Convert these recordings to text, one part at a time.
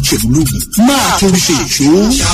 ìjẹ̀bú lógún máa torí ṣe ìṣó.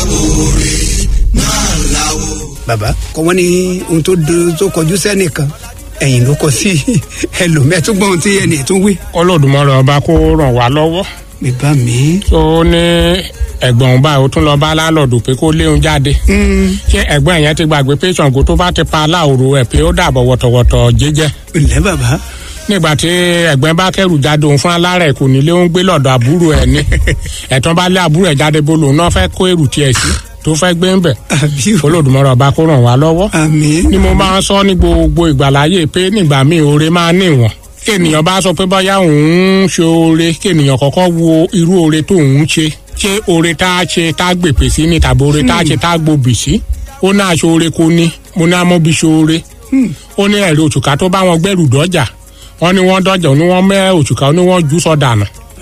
bàbá kọ wọn ní ohun tó do- tó kọjú sẹ́nìkan ẹ̀yìn ló kọ sí ẹlòmíẹ́ tó gbọ́n ohun tí ẹnì tó wí. Olódùmarè ọba kó ràn wá lọ́wọ́ mi bá mi. tó ní ẹ̀gbọ́n òun báyìí ó tún lọ bá lálọ́ọ̀dù pé kó léun jáde ṣé ẹ̀gbọ́n yẹn ti gbàgbé pé Ṣàngó tó bá ti pa aláòrò ẹ̀ pé ó dàbọ̀ wọ̀tọ̀wọ̀tọ̀ jẹ́jẹ́ ǹlẹ́ bàbá. nígbà tí ẹ̀gbọ́n bá kẹrù jáde òun fún alárẹ̀ kò nílé ó ń gbé lọ́dọ̀ àbúrò ẹ̀ ní ẹ̀tàn bá lé àbúrò ẹ̀ jáde bó lòun náà fẹ́ kó èrù tiẹ̀ sí tó fẹ́ gbé ń bẹ̀ àbí o. Olódùmarè ọba kó ràn wá lọ́wọ́ àmín. ni mo máa ń sọ ní gbogbo ìgbàláyè pé nígbà míì oore máa níwọ̀n kí ènìyàn bá sọ pé bóyá òun ń ṣe oore kí ènìyàn kọ́kọ́ wo irú oore tó òun ṣe ṣé oore tá a ṣe tá a gbèpè sí ni tàbí oore tá a ṣe tá a gbòbì sí ó náà ṣe oore kò ní mo ní amóbi ṣe oore ó ní ẹ̀rí òṣùká tó bá wọn gbẹ́rù dọ́jà wọ́n ní wọ́n dọ́jà ó ní wọ́n mẹ́ òṣùká ó ní wọ́n jù sọ dànù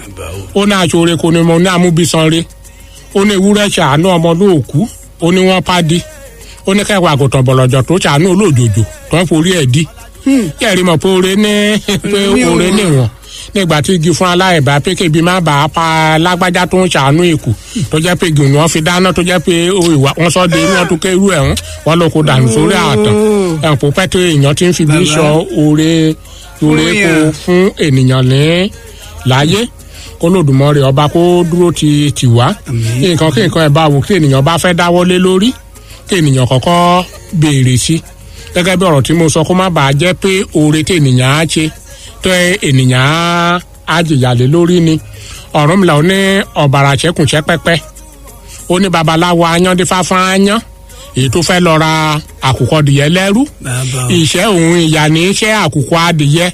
ó náà ṣe oore kò ní mo ní amúbísan re ó ní ewúrẹ́ ṣàánú ọmọ lóòkú ó ní wọ́n pàdé ó ní kẹwàá àgùntàn bọ̀lọ̀jọ̀ tó ṣàánú olóòjòjò tó ń forí ẹ̀ dí yẹ́rì mọ̀ pé oore ní pé oore níwọ̀n nígbà tí igi fún aláìbá pé kébi má bàa pa lágbájá tó ń ṣàánú èkó tó jẹ́ pé gìrì wọn fi dáná tó jẹ́ pé ìwà wọn sọ de wọn tún kérú ẹ̀ ń wọn ló kó dànù sórí àtàn ẹ̀pọ̀ pẹ́ tó èèyàn ti ń fi bí sọ oore oore kó fún ènìyàn ní láyé kólódùmarè ọba kó dúró ti tì wá nǹkan kí nǹkan ẹ̀ bá wò kí ènìyàn bá fẹ́ dáwọ́lé lórí kí ènìyàn kọ́kọ́ béèrè sí gẹ́gẹ́ bí ọ̀rọ̀ tí mo sọ kó má bàa jẹ́ pé oore tí ènìyàn á ṣe tó ènìyàn á jìyàlé lórí ni ọ̀rọ̀ mi là ó ní ọ̀bàrà ṣẹ́kùnṣẹ́ pẹ́pẹ́ ó ní babaláwo ayándífá fún ayán èyí tó fẹ́ lọ ra àkùkọ dìyẹ lẹ́rú bàbá o. ìṣẹ́ òun ìyá ní iṣẹ́ àkùkọ adìyẹ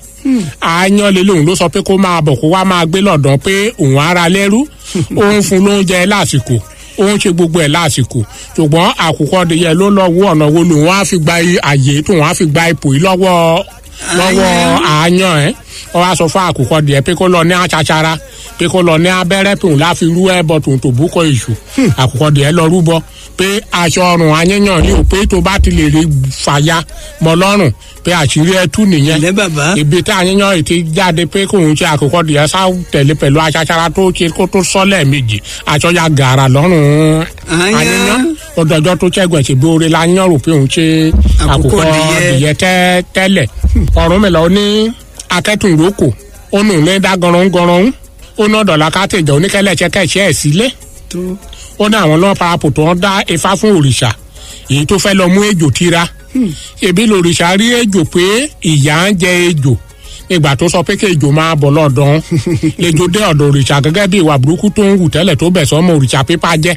àyàn lè lóun ló sọ pé kó máa bọ̀ kó wá máa gbé lọ́dọ̀ pé òun ara lẹ́rú òun fún lóúnjẹ lásìkò òun ṣe gbogbo ẹ̀ lásìkò ṣùgbọ́n àkùkọ adìyẹ ló lọ wọ ọ̀nà wo lòun á fi gba àyè tó wọn á fi gba ipò yìí lọ́wọ́ lọ́wọ́ àyàn ẹ̀ wọ́n wá sọ fún àkùkọ adìyẹ pé kó lọ ní àṣàṣàrà pé kó lọ ní abẹ́rẹ́ pé òun láfi rú ẹbọ tòun tó búkọ ìṣù àkùkọ adìyẹ lọ rúbọ pé aṣọ ọrùn ayẹyàn ni ò pé tó bá ti lè rí fàya mọ́ lọ́rùn pé àṣírí ẹ tú nìyẹn ǹlẹ́ bàbá. ibi tí àyẹyàn ètí jáde pé kóun ṣe àkùkọ adìyẹ sá tẹ̀lé pẹ̀lú aṣàṣàrà tó ṣe kó tó sọ́lẹ̀ méjì aṣọ ya gàrà lọ́rùn Àyàn. ayẹyàn ọdọọjọ tó ṣẹ́gun ẹ̀sìn bí oore la yàn rò pé òun ṣe Àkùkọ àkùkọ adìyẹ. adìyẹ tẹ́ tẹ́lẹ̀ ọ̀run mi lọ ní akẹ́tùnrókò ó nù ní dá gọrùn-gọrùn ó ná dọ̀là kátẹ̀jọ́ oníkẹ́lẹ́ṣẹ́ kẹ́ṣẹ́ ẹ̀ sílé tó ó ní àwọn lọ́wọ́ parapọ̀ tó ń dá ifá fún òrìṣà èyí tó fẹ́ lọ mú ejò tira ebi lòrìṣà rí ejò pé ìyá ń jẹ ejò ìgbà tó sọ pé kí ejò máa bọ̀ lọ́dọ̀ lejò dé ọ̀dọ̀ òrìṣà gẹ́gẹ́ bí ìwà burúkú tó ń hù tẹ́lẹ̀ tó bẹ̀ sọ́mọ òrìṣà pípa jẹ́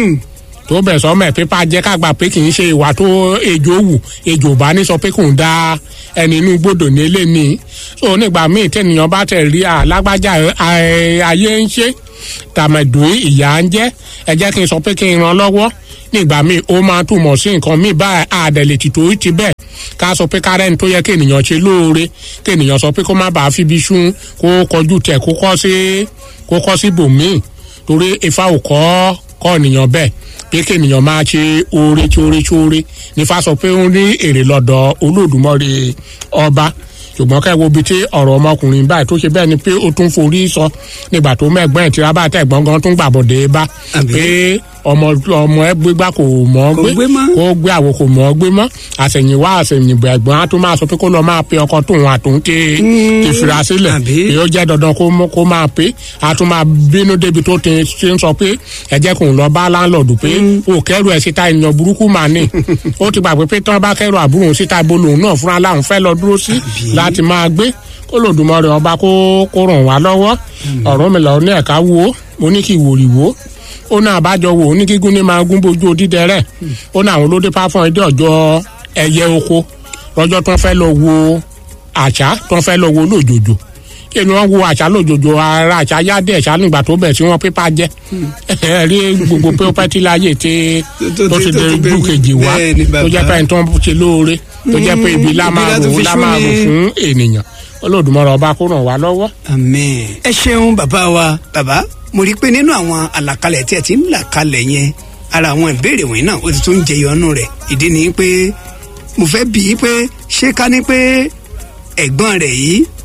tó bẹ̀ sọ́mọ ẹ̀ pípa jẹ́ kágbà pé kì í ṣe ìwà tó ejò wù ejò bá ní sọ pé kò ń da ẹni inú gbòdò ní eléni so nígbà míì tẹnìyàn bá tẹ̀ rí alágbájá ẹ, ayé ń ṣe tàmẹ̀dùn ìyá ń jẹ́ ẹ jẹ́ kí n sọ pé kí n ran lọ́wọ́ nígbà míì ó máa túmọ̀ sí nǹkan míì báyìí àdẹ̀lẹ̀ tìtò ti bẹ́ẹ̀ ká sọ pé kárẹ́ni tó yẹ kí ènìyàn ṣe lóore kí ènìyàn sọ pé kó má bàa fi ibi sún kó kọjú tẹ̀ kó kọ́ sí kó kọ́ sí bòmíì torí ifá ò kọ́ kọ́ ènìyàn bẹ́ẹ̀ pé kí ènìyàn máa ṣe oore tí oore tí oore nífà sọ pé ó ní èrè lọ́dọ̀ Olódùmarè ọba ṣùgbọ́n ká wo ibi tí ọ̀rọ̀ ọmọkùnrin báyìí tó ṣe bẹ́ẹ̀ ni pé ó tún forí sọ nígbà tó mẹ́gbọ́n ẹ̀ tí rábà tẹ̀ gbọ́ngàn tún gbàbọ̀dé bá Àbí? pé ọmọ ọmọ ẹ gbégbá kò mọ̀ ọ́ Kò gbé gbé mọ́. kó gbé àwo kò mọ̀ ọ́ gbé mọ́ àṣẹ̀yìnwá àṣẹ̀yìnbọ̀ ẹ̀gbọ́n á tún máa sọ pé kó lọ máa pe ọkọ tóun àtòun ti ti fira sílẹ̀ Àbí? pé ó jẹ́ dandan kó mọ́- kó máa pe á tún máa bínú débi tó ti ṣe ń sọ pé ẹ jẹ́ kóun lọ bá láńlọ́ọ̀dù pé ó kẹ́rù ẹ̀ síta ènìyàn burúkú mà ní ó ti gbàgbé pé tí wọ́n bá kẹ́rù àbúrò òun síta ibo lòun náà fúnra láwọn fẹ́ lọ dúró sí láti máa gbé kó lòdùmarè ọba kó kó ràn wá lọ́wọ́ ọ̀rọ̀ mi lọ ní ẹ̀ka wo mo ní kí ìwòrì wo ó ní àbájọ wo ní gígùn ní máa gún bójú odídẹ rẹ ó ní àwọn olóde páfọn ẹdẹ ọjọ́ ẹyẹ oko lọ́jọ́ tó ń fẹ́ lọ wo àṣà tó ń fẹ́ lọ wo lójoojú kí ni wọ́n wo àṣà lójoojú ara àṣà yáde ẹ̀ṣá nígbà tó bẹ̀ sí wọn pípa jẹ́ ẹ rí gbogbo pé ó pẹ́ tí láyé tí tó tó ti- ti tó dé ti bẹ- ojú kejì wá bẹ́ẹ̀ ni tó jẹ́ bàbá. pé ẹni tó ń ṣe lóore tó jẹ́ pé ibi lá Ibi máa lá rò tó fi lá sú máa rò ni. fún ènìyàn Olódùmarè ọba kó ràn wá lọ́wọ́. àmín. ẹ ṣeun bàbá wa bàbá mo rí i pé nínú àwọn àlàkalẹ̀ tí ẹ ti ń là kalẹ̀ yẹn ara àwọn ìbéèrè wọ̀nyí náà ó ti tún jẹyọ ọnù rẹ̀ ìdí ni pé mo fẹ́ bí i pé ṣé ká ní pé ẹ̀gbọ́n rẹ̀ yìí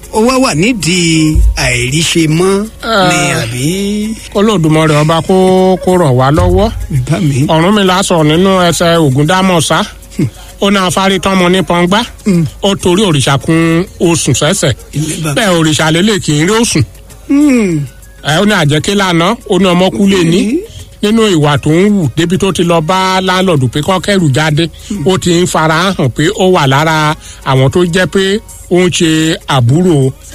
ó wá wà nídìí àìríṣe mọ́ ni àbí olódùmarè ọba kó kó ràn wá lọ́wọ́ bàbá mi. ọ̀rúnmìlà sọ nínú ẹsẹ̀ ògúndámọ̀sá ó ní afárí tọmọ ní pọ́ngbá ó torí òrìṣà kun oṣù sẹ́sẹ̀ ilé bàbá. bẹ́ẹ̀ òrìṣà lélẹ̀ kì í rí oṣù Hmm. ẹ ó ní àjẹké lánàá ó ní ọmọkúlé ní nínú ìwà tó ń wù débi tó ti lọ bá láńlọ́ọ̀dù pé kọ́ kẹ́rù jáde ó ti ń fara hàn pé ó wà lára àwọn tó jẹ́ pé ó ń ṣe àbúrò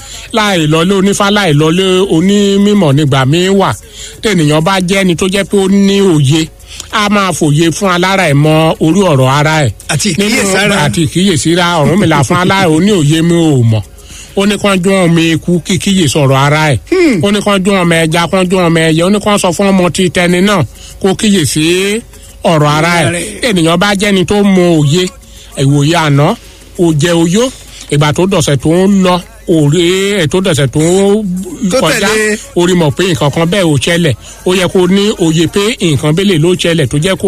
láì lọlé onífá láì lọlé onímọ̀ nígbà míín wà tẹnìyàn bá jẹ́ ẹni tó jẹ́ pé ó ní òye a máa fòye fún alára ẹ̀ mọ orí ọ̀rọ̀ ara ẹ̀ àti nínú ìkíyèsára àti ìkíyèsíra Ọ̀rúnmìlà fún alára ó ní òye mi ò mọ̀ ó ní kán dún ọmọ eku kíkíyè sọ̀rọ̀ ara ẹ̀ ó ní kán dún ọmọ ẹja kán dún ọmọ ẹyẹ ó ní kán sọ fún ọmọ tí tẹni náà kó kíyè sí ọ̀rọ̀ ara ẹ̀ Ara ẹ̀. ènìyàn bá jẹ́ni tó mọ òye ìwòye àná òjẹ oyó ìgbà tó dọ̀sẹ̀ tó ń lọ òré ètò dọ̀sẹ̀ tó ń Tó kọjá tẹ̀lé. orí mọ̀ pé nǹkan kan bẹ́ẹ̀ ò ṣẹlẹ̀ ó yẹ kó ní òye pé nǹkan bẹ́lẹ̀ ló ṣẹlẹ̀ tó jẹ́ kó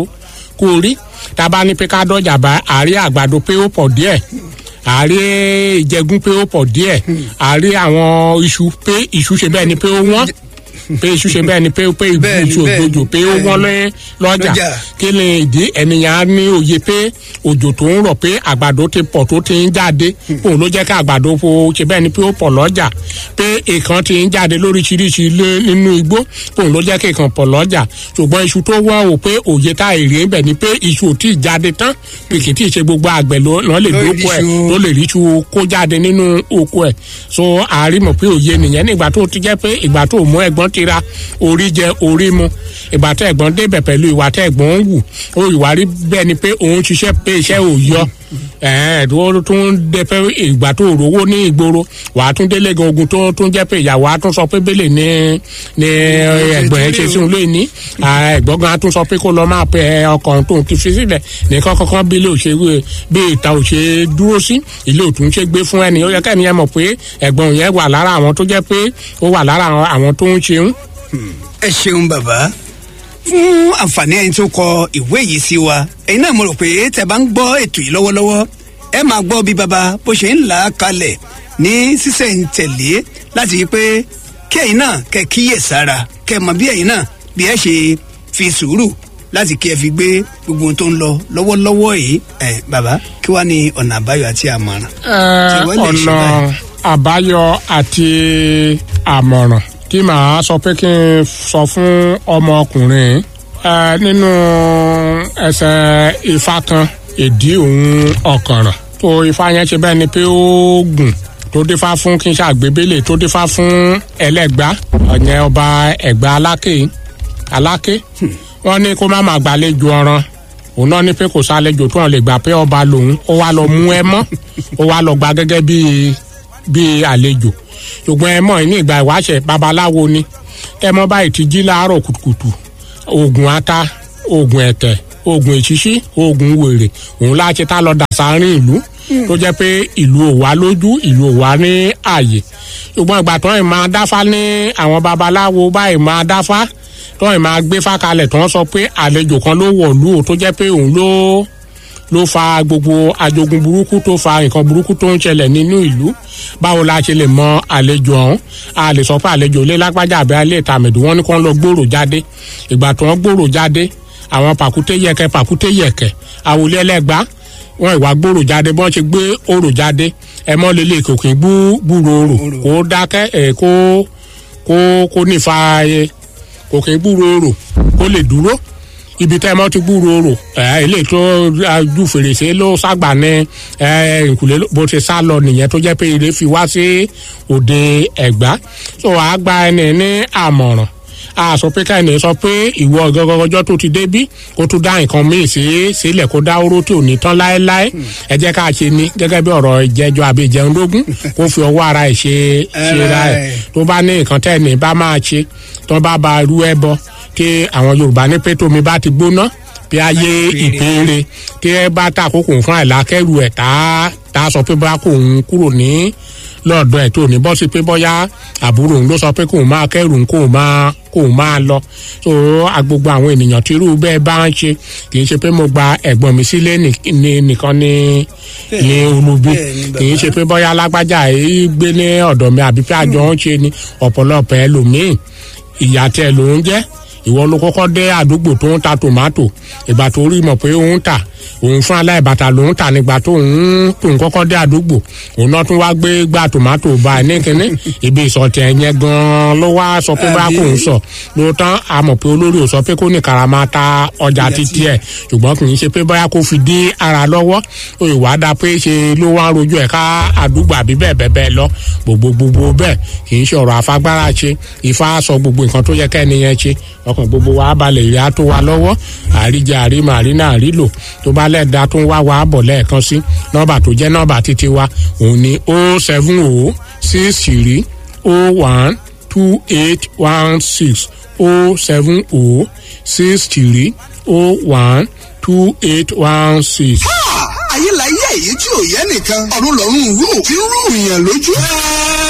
kó rí tá a bá ní pé ká dọ́jà bá àárí àgbàdo pé ó pọ̀ díẹ̀ àárí ìjẹgún pé ó pọ̀ díẹ̀ àárí àwọn iṣu pé iṣu ṣe bẹ́ẹ̀ ni pé ó wọ́n pé iṣu ṣe bẹ́ẹ̀ ni pé pé Bẹ́ẹ̀ ni, iṣu bẹ́ẹ̀ ni, òjòjò pé ó bẹ́ẹ̀ wọ́n ni. lé lọ́jà Lọ́jà. kí ni ìdí ènìyàn á ní òye pé òjò tó ń rọ̀ pé àgbàdo ti pọ̀ tó ti ń jáde òun ló jẹ́ ká àgbàdo fo ṣe bẹ́ẹ̀ ni pé ó pọ̀ lọ́jà pé ìkan ti ń jáde lóríṣiríṣi lé nínú igbó òun ló jẹ́ kí ìkan pọ̀ lọ́jà ṣùgbọ́n iṣu tó wọ́n o pé òye tá èrè ń bẹ̀ ni pé iṣu ò tí ì jáde tán pé kì í tí ì ṣe gbogbo àgbẹ̀ ló lọ́ lè Ló lè dóko ẹ̀ ríṣu. ló lè rí iṣu kó jáde nínú oko ẹ̀ so àárímọ̀ pé òye nìyẹn nígbà tó ti jẹ́ pé ìgbà tó mú ẹ̀gbọ́n ti ra orí jẹ orí mu ìgbà tó ẹ̀gbọ́n débẹ̀ pẹ̀lú ìwà tó ẹ̀gbọ́n ń wù ó ìwà rí bẹ́ẹ̀ ni pé òun ṣiṣẹ́ pé iṣẹ́ ò yọ ẹ̀ẹ́n tó tún dé pé ìgbà tó rówó ní ìgboro wà á tún délé gan ogun tó tún jẹ́ pé ìyàwó á tún sọ pé bẹ́lẹ̀ ní ní ẹ̀gbọ́n ẹ̀ ṣe sí òun lóyún ní ẹ̀gbọ́n gan á tún sọ pé kó lọ máa pẹ ọkàn tó ti fi sílẹ̀ nìkan kankan bí ilé òṣèré bí ìta òṣè dúró sí ilé òtún ṣe gbé fún ẹni ó yẹ kẹ́ni ẹ mọ̀ pé ẹ̀gbọ́n yẹn wà lára àwọn tó jẹ́ pé ó wà lára àwọn tó ń ṣeun ẹ ṣeun bàbá fún àǹfààní ẹni tó kọ ìwé yìí sí wa ẹ̀yin náà mo rò pé tẹ́ bá ń gbọ́ ètò yìí lọ́wọ́lọ́wọ́ ẹ máa gbọ́ bí bàbá bó ṣe ń là á kalẹ̀ ní sísẹ̀ǹtẹ̀lé láti rí i pé kí ẹ̀yin náà kẹ́ kíyè sára kẹ́ mọ̀ bí ẹ̀yin náà bí ẹ ṣe fi sùúrù láti kí ẹ fi gbé gbogbo ohun tó ń lọ lọ́wọ́lọ́wọ́ yìí ẹ bàbá kí wàá ní ọ̀nà àbáyọ àti àmọ̀ràn. Tí wọ́n lè ṣe ọ̀nà báyìí. àbáyọ àti àmọ̀ràn tí màá sọ pé kí n sọ fún ọmọkùnrin ẹ, nínú ẹsẹ̀ ifá kan ìdí òun ọ̀kànràn tó ifá yẹn ṣe bẹ́ẹ̀ ni pé ó gùn tó dífá fún kí n ṣàgbébélé tó dífá fún ẹlẹ́gbá ọ̀yẹn ọba ẹ̀gbá aláké aláké wọ́n ní kó má má gbàlejò ọ̀ràn òun náà ní pé kò sálejò tó hàn lè gbà pé ọba lòun ó wá lọ mú ẹ mọ́ ó wá lọ gba gẹ́gẹ́ bíi bíi àlejò ṣùgbọ́n ẹ mọ̀ ní ìgbà ìwáṣẹ̀ babaláwo ni ẹ mọ́ báyìí ti jí láàárọ̀ kùtùkùtù oògùn ata oògùn ẹ̀tẹ̀ oògùn èṣíṣí oògùn wèrè òun láti tá lọ dà sáárín ìlú tó jẹ́ pé ìlú ò wá lójú ìlú ò wá ní àyè ṣùgbọ́n ìgbà tó ń máa dáfá ní àwọn babaláwo báyìí máa dáfá tó ń máa gbé fákalẹ̀ tó ń sọ pé àlejò kan ló wọ̀lú o tó jẹ́ pé òun ló ló fa gbogbo ajogun burúkú tó fa nǹkan burúkú tó ń ṣẹlẹ̀ nínú ìlú báwo la ṣe lè mọ àlejò ọ̀hún a lè sọ pé àlejò ilé lágbájá àbí alẹ́ ìtàmẹ̀dù wọn ní kó ń lọ gbòòrò jáde ìgbà tó ń gbòòrò jáde àwọn pàkúté yẹkẹ pàkúté yẹkẹ àwòlé ẹlẹ́gbá wọn ìwà gbòòrò jáde bọ́n ṣe gbé òrò jáde ẹ mọ́ lélẹ̀ kò kì í bú gbúrò òrò kó dákẹ́ ẹ̀ kó kó kó nífa ẹ kò kì í gbúrò òrò kó lè dúró ibi tẹ́ ẹ mọ́ ti gbúrò rò ẹ ilé tó ju fèrèsé ló ságbà ní ẹ ìkùlé bó ti sá lọ nìyẹn tó jẹ́ pé ilé fi wá sí òde ẹ̀gbá tó wàá gba ẹni ní àmọ̀ràn a sọ pé káyọ̀ sọ pé ìwọ gọgọgọjọ́ tó ti débí kó tún dá nǹkan míì sí sílẹ̀ kó dá oró tí ò ní tán láéláé ẹ jẹ́ ká ṣe ní gẹ́gẹ́ bí ọ̀rọ̀ ìjẹ́jọ́ àbí ìjẹun lógún kó fi ọwọ́ ara ẹ̀ ṣe ṣe ra ẹ̀ tó bá ní nǹkan tẹ́ ẹ̀ ní bá máa ṣe tó bá ba rú ẹ bọ tí àwọn yorùbá ní pé tómi bá ti gbóná bí ayé ìpéere tí ẹ bá ta àkókò fún àìlákẹ́rù ẹ̀ tá tá a sọ pé bá kò ń kúrò ní lọ́ọ̀dọ̀ ẹ̀ tó ní bọ́ sí pé bọ́yá àbúrò òun ló sọ pé kóun máa kẹ́rù kóun máa kóun máa lọ so gbogbo àwọn ènìyàn tí irú bẹ́ẹ̀ bá ń ṣe kì í ṣe pé mo gba ẹ̀gbọ́n mi sílé nìkan ní ní olùbí kì í ṣe pé bọ́yá alágbájá yìí gbé ní ọ̀dọ̀ mi àbí pé àjọ ń ṣe ni ọ̀pọ̀lọpọ̀ ẹlòmíì ìyá tẹ ló ń jẹ́ ìwọ ló kọ́kọ́ dé àdúgbò tó ń ta tòmátò ìgbà tó rí mọ̀ pé ó ń tà òun fún aláìbàtà ló ń tà nígbà tó ń tó ń kọ́kọ́ dé àdúgbò òun náà tún wá gbé gbà tòmátò bá ẹ ní kínní ibi ìsọ̀tẹ̀ yẹn gan-an ló wá sọ pé bá kò ń sọ lóòótọ́ a mọ̀ pé olórí ò sọ pé kó ní karama ta ọjà títí ẹ̀ ṣùgbọ́n kì í ṣe pé bóyá kó fi dí ara lọ́wọ́ ó ìwà dá pé ṣe ló wá ń rojú ẹ̀ ká àdúgbò àbí bẹ́ẹ̀ bẹ́ẹ̀ bẹ́ẹ̀ lọ gbogbo gbogbo bẹ́ẹ̀ kì í ṣe ọ̀rọ̀ àfagbára ṣe Ifá sọ gbogbo nǹkan tó yẹ kẹ́ni yẹn ṣe ọkàn gbogbo wa balẹ̀ ìyá tó wa lọ́wọ́ àríjẹ àrímọ àrínà àrílò tó bá lẹ́ẹ̀dá tó ń wá wa bọ̀ lẹ́ẹ̀kan sí nọ́ọ̀bà tó jẹ́ nọ́ọ̀bà títí wa òun ni o seven o six three o one two eight one six o seven o six three o one two eight one six. ayé la yé èyí tí ò yẹ nìkan ọ̀run lọ́rùn rú tí ń rú ìyàn lójú.